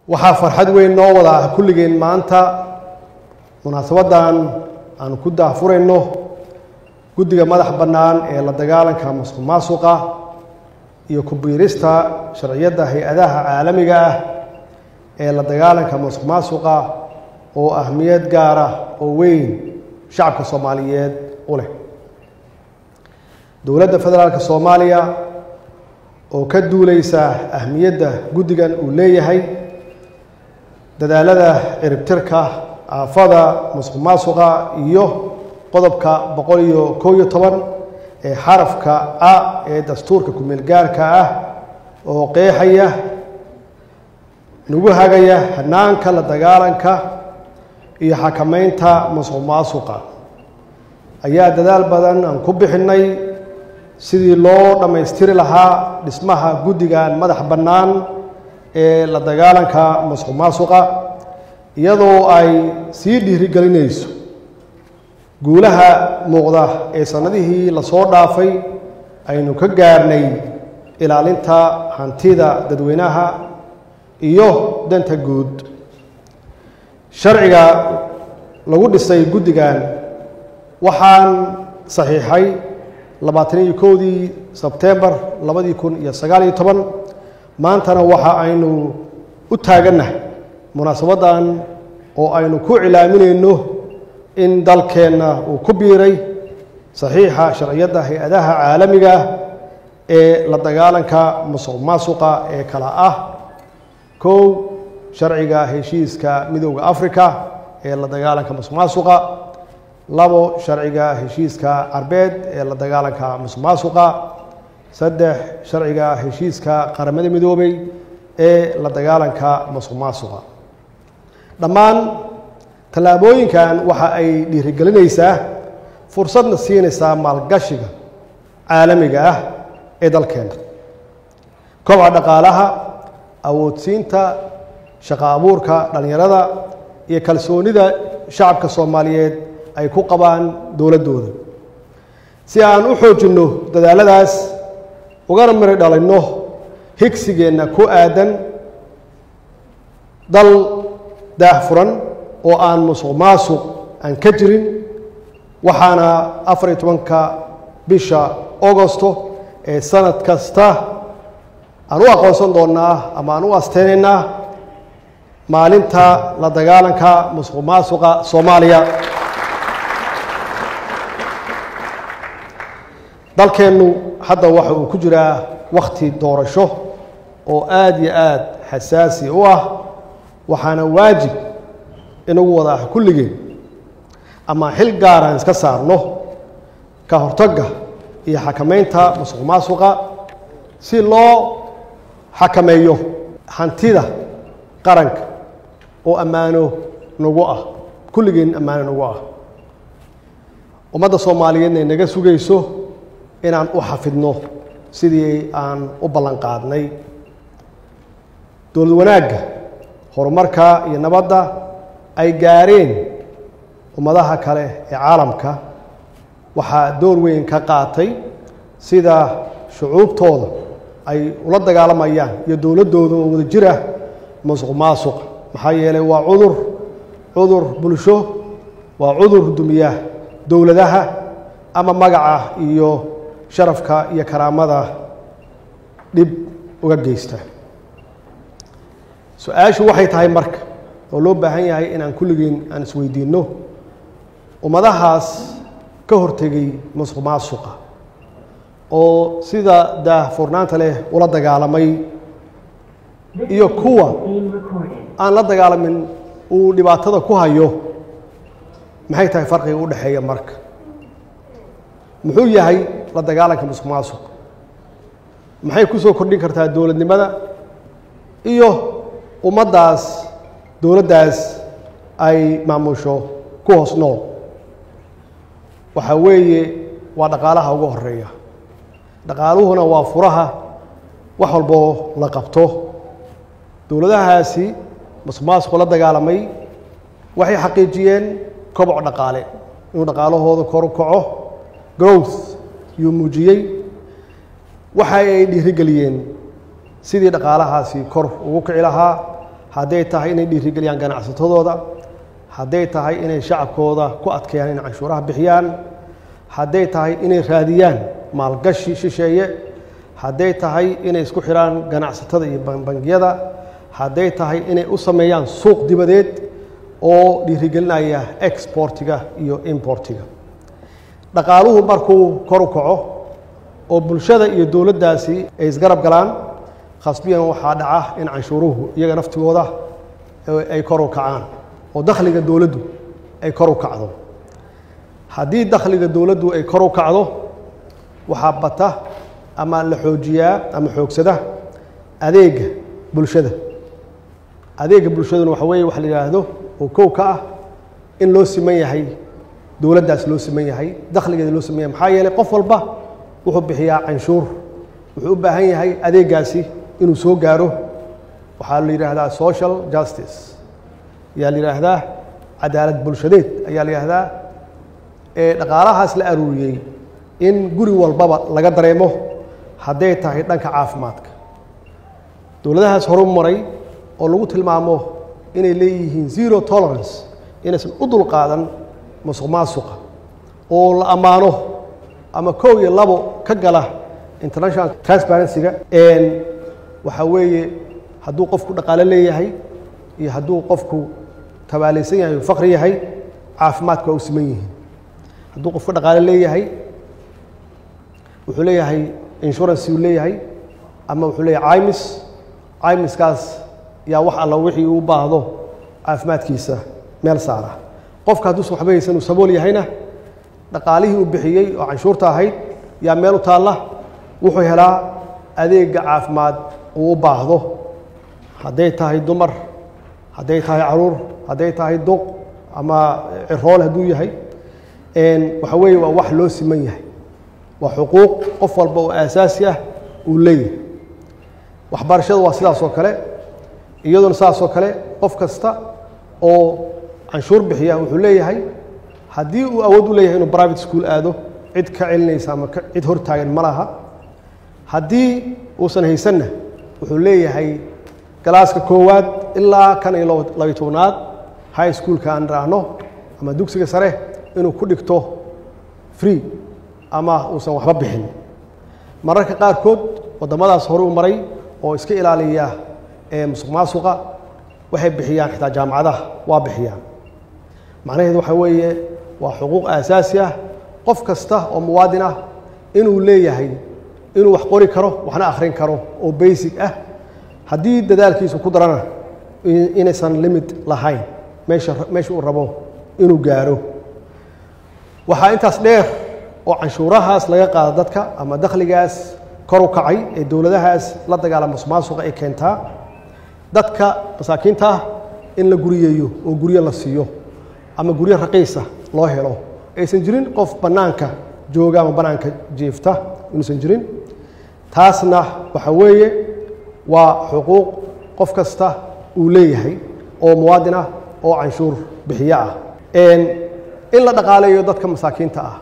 waxaa farxad weyn noo wada ah kulligeen maanta munaasabaddan aanu ku daahfurayno guddiga madax bannaan ee la dagaalanka masuq maasuqa iyo ku-biirista sharciyadda hay-adaha caalamiga ah ee la dagaalanka masuq maasuqa oo ahmiyad gaara oo weyn shacabka soomaaliyeed u leh dowladda federaalka soomaaliya oo ka duuleysa ahmiyadda guddigan uu leeyahay dadaalada ciribtirka aafada masuq maasuqa iyo qodobka boqol iyo kow iyo toban ee xarafka a ee dastuurka ku-meel gaarka ah oo qeexaya nagu hagaya hanaanka la dagaalanka iyo xakameynta masuq maasuqa ayaa dadaal badan aan ku bixinnay sidii loo dhammaystiri lahaa dhismaha guddigan madax bannaan ee la dagaalanka masuq maasuqa iyadoo ay sii dhiirigelinayso guulaha muuqda ee sannadihii lasoo dhaafay aynu ka gaarnay ilaalinta hantida dadweynaha iyo danta guud sharciga lagu dhisay guddigan waxaan saxiixay labaatan iyo kowdii sebtembar labadii kun iyo sagaal iyo toban maantana waxa aynu u taagannahay munaasabaddan oo aynu ku cilaaminayno in dalkeenna uu ku biiray saxiixa sharciyadda hay-adaha caalamiga ah ee la dagaalanka masuq maasuqa ee kala ah kow sharciga heshiiska midowda africa ee la dagaalanka masuq maasuqa labo sharciga heshiiska carbeed ee la dagaalanka masuq maasuqa saddex sharciga heshiiska qaramada midoobay ee la dagaalanka masuq maasuqa dhammaan tallaabooyinkan waxa ay dhiirigelinaysaa fursadna siinaysaa maalgashiga caalamiga ah ee dalkeena kobca dhaqaalaha awoodsiinta shaqo abuurka dhallinyarada iyo kalsoonida shacabka soomaaliyeed ay ku qabaan dowladdooda si aan u xoojinno dadaaladaas ugana miri dhalinno higsigeenna ku aadan dal daahfuran oo aan musuq maasuq aan ka jirin waxaana afar iyo tobanka bisha augosto ee sanad kasta aan u aqoonsan doonnaa ama aan u asteynaynaa maalinta la dagaalanka musuq maasuqa soomaaliya dalkeennu hadda waxa uu ku jiraa wakhti doorasho oo aada iyo aada xasaasi u ah waxaana waajib inagu wada ah kulligeen ama xil gaaraan iska saarno ka hortagga iyo xakameynta masuq maasuqa si loo xakameeyo hantida qaranka oo ammaano nagu ah kulligeen ammaano nagu ah ummadda soomaaliyeedna naga sugayso inaan u xafidno sidii aan u ballan qaadnay dowlad wanaagga horumarka iyo nabadda ay gaareen ummadaha kale ee caalamka waxaa door weyn ka qaatay sida shucuubtooda ay ula dagaalamayaan iyo dowladdooda oo wada jir ah masuq maasuq maxaa yeelay waa cudur cudur bulsho waa cudur dumiya dowladaha ama magaca iyo sharafka iyo karaamada dhib uga geysta su-aashu waxay tahay marka oo loo baahan yahay inaan kulligeen aan isweydiinno ummadahaas ka hortegay masuq maasuqa oo sida daahfurnaanta leh ula dagaalamay iyo kuwa aan la dagaalamin uu dhibaatada ku hayo maxay tahay farqiga u dhexeeya marka muxuu yahay la dagaalanka masuq maasuq maxay ku soo kordhin kartaa dowladnimada iyo ummaddaas dowladdaas ay maamusho ku hoos nool waxaa weeye waa dhaqaalaha ugu horeeya dhaqaaluhuna waa furaha wax walboo la qabto dowladahaasi masuq maasuqu la dagaalamay waxay xaqiijiyeen koboc dhaqaale inuu dhaqaalahooda kor u kaco growth yuu muujiyey waxa ay dhiirigeliyeen sidii dhaqaalahaasi kor ugu kici lahaa hadday tahay inay dhiirigeliyaan ganacsatadooda hadday tahay inay shacabkooda ku adkeeyaan inay canshuuraha bixiyaan hadday tahay inay raadiyaan maalgashi shisheeye hadday tahay inay isku xidhaan ganacsatada iyo bangiyada hadday tahay inay u sameeyaan suuq dibadeed oo dhiirigelinaya exportiga iyo importiga dhaqaaluhu markuu kor u kaco oo bulshada iyo dowladdaasi ay isgarab galaan khasbiyan waxaa dhaca in canshuuruhu iyaga naftigooda ay kor u kacaan oo dakhliga dowladdu ay kor u kacdo haddii dakhliga dowladdu ay kor u kacdo waxaa bata ama la xoojiyaa ama xoogsada adeega bulshada adeega bulshaduna waxa weeye waxa la yidhaahdo oo kow ka ah in loo siman yahay dowladdaas loo siman yahay dakhligeeda loo siman yahay maxaa yeelay qof walba wuxuu bixiyaa canshuur wuxuu u baahan yahay adeegaasi inuu soo gaaro waxaa la yidhaahdaa social justice ayaa la yidhaahdaa cadaalad bulshadeed ayaa la yidhaahdaa ee dhaqaalahaas la aruuriyey in guri walbaba laga dareemo hadday tahay dhanka caafimaadka dowladahaas horu maray oo lagu tilmaamo inay leeyihiin zero tolerance inaysan u dulqaadan musuq maasuqa oo la ammaano ama kow iyo labo ka gala international transparency-ga waxaa weeye hadduu qofku dhaqaalo leeyahay iyo hadduu qofku tabaalaysan yahay o faqri yahay caafimaadka waa u siman yihiin hadduu qofku dhaqaalo leeyahay wuxuu leeyahay insurance uu leeyahay ama wuxuu leeyahay cimis cimiskaas yaa wax alla wixii uu baahdo caafimaadkiisa meel saara qofka hadduusan waxba haysan uu sabool yahayna dhaqaalihii uu bixiyey oo canshuurta ahayd yaa meel u taalla wuxuu helaa adeega caafimaad uu u baahdo hadday tahay dumar hadday tahay caruur hadday tahay duq ama ciroole hadduu yahay waxa weeye waa wax loo siman yahay waa xuquuq qof walba oo aasaasi ah uu leeyahay waxbarashada waa sidaas oo kale iyaduna sidaas oo kale qof kasta oo canshuur bixiya wuxuu leeyahay haddii uu awood u leeyahay inuu private school aado cid ka celinaysa ama cid hortaagan ma laha haddii uusan haysanna wuxuu leeyahay galaaska koowaad ilaa kan iyo labiy tobnaad high schoolka aan raahno ama dugsiga sare inuu ku dhigto free ama uusan waxba bixin mararka qaarkood waddamadaas hore u maray oo iska ilaaliya ee musuq maasuqa waxay bixiyaan xitaa jaamacadaha waa bixiyaan macnaheedu waxaa weeye waa xuquuq aasaasi ah qof kasta oo muwaadin ah inuu leeyahay inuu wax qori karo waxna akhrin karo oo basic ah haddii dadaalkiisu ku darana inaysan limit lahayn meesha meesha uu rabo inuu gaaro waxaa intaas dheer oo canshuurahaas laga qaado dadka ama dakhligaas kor u kacay ee dowladahaas la dagaala musuqmaasuqa ay keentaa dadka masaakiinta ah in la guriyeeyo oo guryo la siiyo ama guryo raqiisa loo helo aysan jirin qof bannaanka jooga ama bannaanka jiifta inuusan jirin taasna waxa weeye waa xuquuq qof kasta uu leeyahay oo muwaadin ah oo canshuur bixiyo ah in la dhaqaaleeyo dadka masaakiinta ah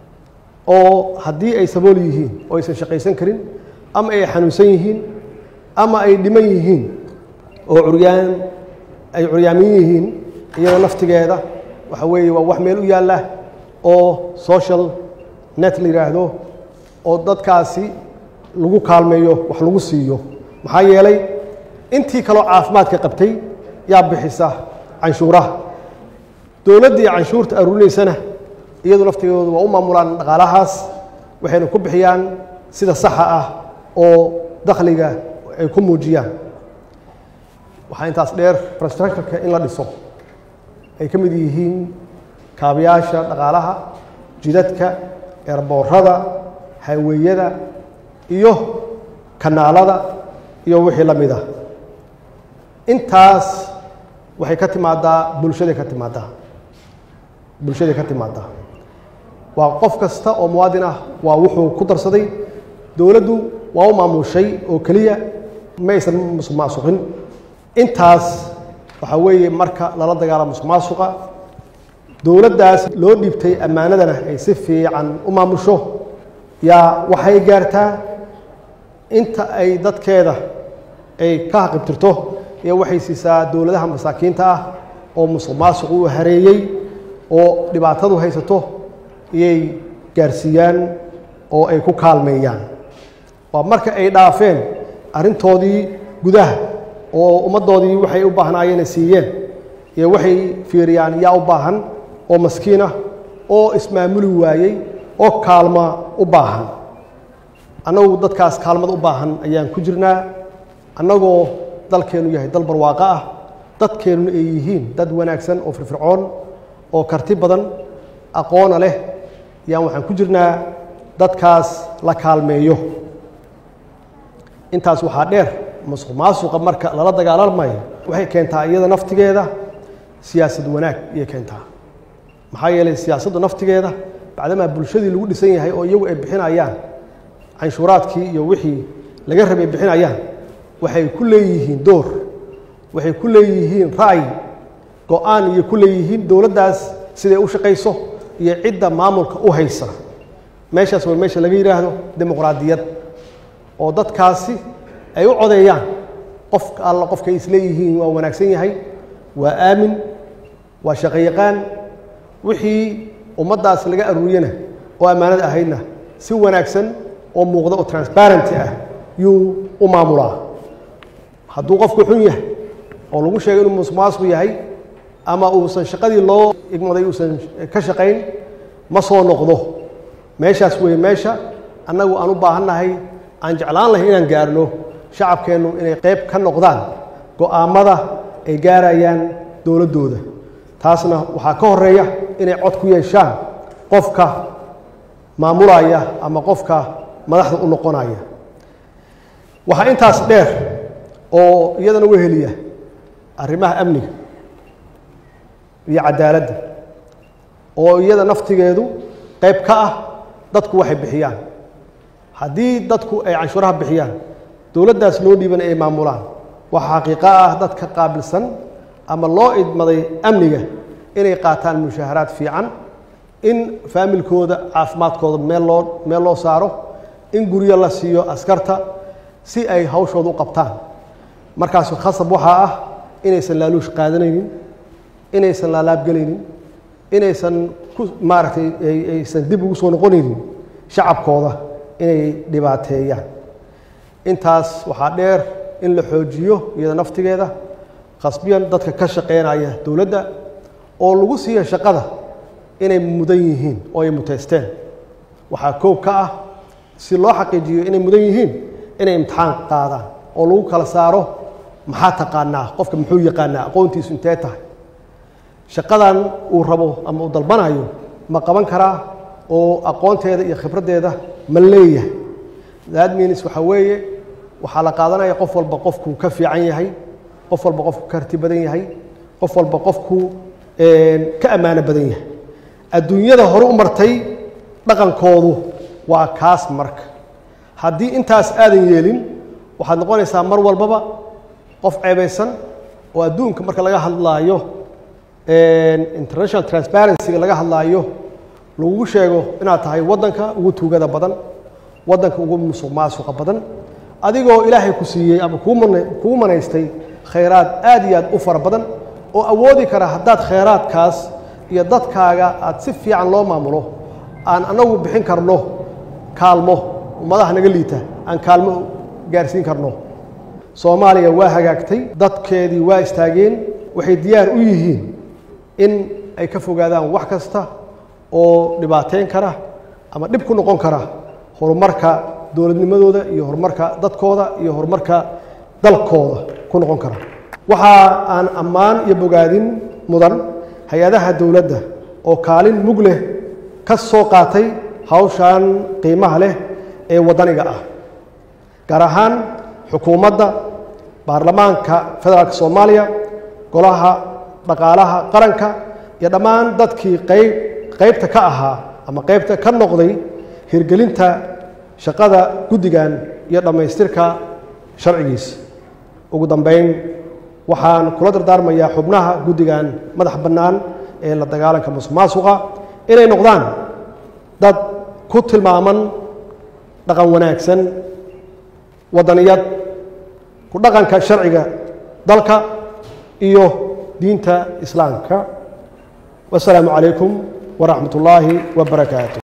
oo haddii ay sabool yihiin oo aysan shaqaysan karin ama ay xanuunsan yihiin ama ay dhiman yihiin oo curyaan ay curyaamin yihiin iyada naftigeeda waxa weeye waa wax meel u yaalla oo social net la yidhaahdo oo dadkaasi lagu kaalmeeyo wax lagu siiyo maxaa yeelay intii kaloo caafimaadka qabtay yaa bixisa canshuuraha dowladdii canshuurta aruurinaysana iyadu naftigoodu waa u maamulaan dhaqaalahaas waxayna ku bixiyaan sida saxa ah oo dakhliga ay ku muujiyaan waxaa intaas dheer infrastructureka in la dhiso ay ka mid yihiin kaabayaasha dhaqaalaha jidadka eerboorada hayweeyada iyo kanaalada iyo wixii la mid ah intaas waxay ka timaadaa bulshaday ka timaadaa bulshaday ka timaadaa waa qof kasta oo muwaadin ah waa wuxuu ku darsaday dowladdu waa u maamushay oo keliya ma aysan musuq maasuqin intaas waxaa weeye marka lala dagaala musuq maasuqa dowladdaas loo dhiibtay ammaanadana ay si fiican u maamusho yaa waxay gaartaa inta ay dadkeeda ay ka haqibtirto iyo waxay siisaa dowladaha masaakiinta ah oo musuq maasuq uu hareeyey oo dhibaatadu haysato iyay gaarsiiyaan oo ay ku kaalmeeyaan waa marka ay dhaafeen arrintoodii gudaha oo ummaddoodii waxay u baahnaayeen ay siiyeen iyo waxay fiiriyaan yaa u baahan oo maskiin ah oo ismaamuli waayey oo kaalma u baahan annagu dadkaas kaalmada u baahan ayaan ku jirnaa annagoo dalkeennu yahay dal barwaaqo ah dadkeennuna ay yihiin dad wanaagsan oo firfircoon oo karti badan aqoona leh ayaan waxaan ku jirnaa dadkaas la kaalmeeyo intaas waxaa dheer masuq maasuqa marka lala dagaalamayo waxay keentaa iyada naftigeeda siyaasad wanaag ayay keentaa maxaa yeelay siyaasaddu naftigeeda bacdamaa bulshadii lagu dhisan yahay oo iyagu ay bixinayaan canshuuraadkii iyo wixii laga rabay bixinayaan waxay ku leeyihiin door waxay ku leeyihiin ra'yi go-aan iyo ku leeyihiin dowladdaas siday u shaqayso iyo cidda maamulka u haysa meeshaas waa meesha laga yidhaahdo dimuqraadiyad oo dadkaasi ay u codeeyaan qof alla qofkay isleeyihiin waa wanaagsan yahay waa aamin waa shaqo yaqaan wixii ummaddaas laga aruuriyana oo ammaanada ahaydna si wanaagsan oo muuqda oo transparenty ah yuu u maamulaa hadduu qofku xun yahay oo lagu sheegay inuu musuqmaasuqu yahay ama uusan shaqadii loo igmaday uusan ka shaqayn ma soo noqdo meeshaas weeye meesha annagu aan u baahannahay aan jeclaan lahay inaan gaarno shacabkeennu inay qayb ka noqdaan go'aammada ay gaarayaan dowladdooda taasna waxaa ka horeeya inay cod ku yeeshaan qofka maamulaya ama qofka madaxda u noqonaya waxaa intaas dheer oo iyadana weheliya arrimaha amniga iyo cadaaladda oo iyada naftigeedu qayb ka ah dadku waxay bixiyaan haddii dadku ay canshuuraha bixiyaan dowladdaas loo dhiiban ay maamulaan waxaa xaqiiqo ah dadka qaabilsan ama loo idmaday amniga inay qaataan mushaaharaad fiican in faamilkooda caafimaadkooda meel loo meel loo saaro in guryo la siiyo askarta si ay hawshooda u qabtaan markaas khasab waxaa ah inaysan laaluush qaadanaynin inaysan laalaabgelaynin inaysan ku maaragtay aysan dib ugu soo noqonaynin shacabkooda inay dhibaateeyaan intaas waxaa dheer in la xoojiyo iyada naftigeeda khasbiyan dadka ka shaqeynaya dowladda oo lagu siiya shaqada inay mudan yihiin oo ay muteysteen waxaa koob ka ah si loo xaqiijiyo inay mudan yihiin inay imtixaan qaadaan oo lagu kala saaro maxaa taqaanaa qofka muxuu yaqaanaa aqoontiisu intee tahay shaqadan uu rabo ama uu dalbanayo ma qaban karaa oo aqoonteeda iyo khibraddeeda ma leeyahay that means waxaa weeye waxaa la qaadanaya qof walba qofkuu ka fiican yahay qof walba qofku ka harti badan yahay qof walba qofkuu ka ammaano badan yahay adduunyada hore u martay dhaqankoodu waa kaas marka haddii intaas aadan yeelin waxaad noqonaysaa mar walbaba qof ceebaysan oo adduunka marka laga hadlaayo international transparencyga laga hadlaayo lagugu sheego inaad tahay waddanka ugu tuugada badan waddanka ugu musuq maasuqa badan adigoo ilaahay ku siiyey ama kugu manaystay khayraad aad iyo aad u fara badan oo awoodi kara haddaad khayraadkaas iyo dadkaaga aad si fiican loo maamulo aan annagu bixin karno kaalmo ummadaha naga liita aan kaalmo gaarsiin karno soomaaliya waa hagaagtay dadkeedii waa istaageen waxay diyaar u yihiin in ay ka fogaadaan wax kasta oo dhibaateyn kara ama dhib ku noqon kara horumarka dowladnimadooda iyo horumarka dadkooda iyo horumarka dalkooda ku noqon kara waxa aan ammaan iyo bogaadin mudan hay-adaha dowladda oo kaalin mug leh ka soo qaatay hawshan qiimaha leh ee waddaniga ah gaar ahaan xukuumadda baarlamaanka federaalka soomaaliya golaha dhaqaalaha qaranka iyo dhammaan dadkii qayb qaybta ka ahaa ama qaybta ka noqday hirgelinta shaqada guddigan iyo dhammaystirka sharcigiisa ugu dambeyn waxaan kula dardaarmayaa xubnaha guddigan madax bannaan ee la dagaalanka musuq maasuqa inay noqdaan dad ku tilmaaman dhaqan wanaagsan waddaniyad ku dhaqanka sharciga dalka iyo diinta islaamka wasalaamu calaykum waraxmat ullaahi wabarakaatu